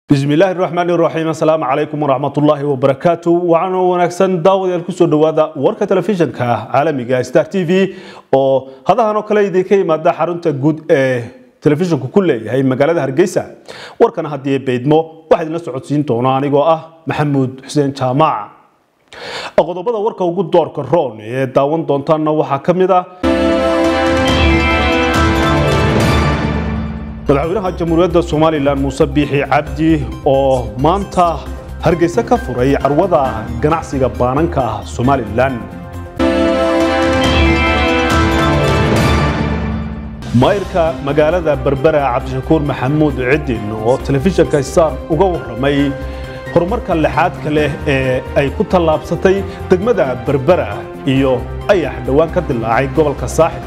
bismi illaahi raxmaani raxiim assalaamu calaykum waraxmatullaahi wabarakaatu waxaana wanaagsan daawadayaal kusoo dhowaada warka telefishinka caalamiga star t v oo hadahan oo kale idinka yimaada xarunta guud ee telefishinku ku leeyahay magaalada hargeysa warkana haddii beydmo waxaa idinla socodsiin doona anigoo ah maxamuud xuseen jaamac qodobada warka ugu doorka roon ee daawan doontaana waxaa ka mid ah madaxweynaha jamhuuriyadda somalilan muuse biixi cabdi oo maanta hargeysa ka furay carwada ganacsiga baananka ah somalilan mayrka magaalada berbera cabdishakuur maxamuud cidin oo telefishinka star uga warramay horumarka lixaadka leh ee ay ku tallaabsatay degmada berbera iyo ayax dhowaan ka dilaacay gobolka saaxib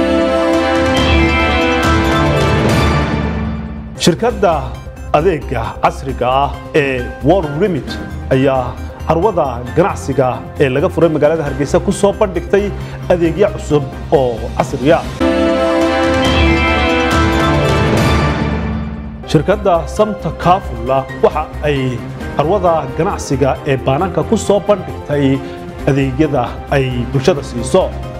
shirkadda adeega casriga ah ee world remit ayaa carwada ganacsiga ee laga furay magaalada hargeysa ku soo bandhigtay adeegyo cusub oo casriya shirkadda samta kafula waxa ay carwada ganacsiga ee baananka ku soo bandhigtay adeegyada ay bulshada siiso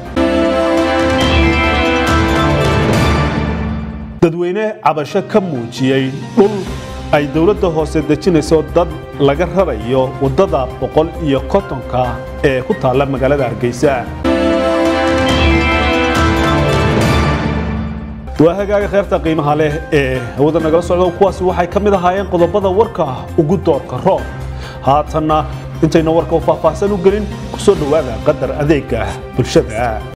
dadweyne cabasho ka muujiyey dhul ay dowladda hoose dejinayso dad laga rarayo waddada boqol iyo kontonka ee ku taalla magaalada hargeysa waa hagaaga kheyrta qiimaha leh ee hawada nagala socdo kuwaasi waxay ka mid ahaayeen qodobada warka ugu doorka roob haatanna intayna warka u faahfaahsan u gelin ku soo dhowaada qadar adeega bulshada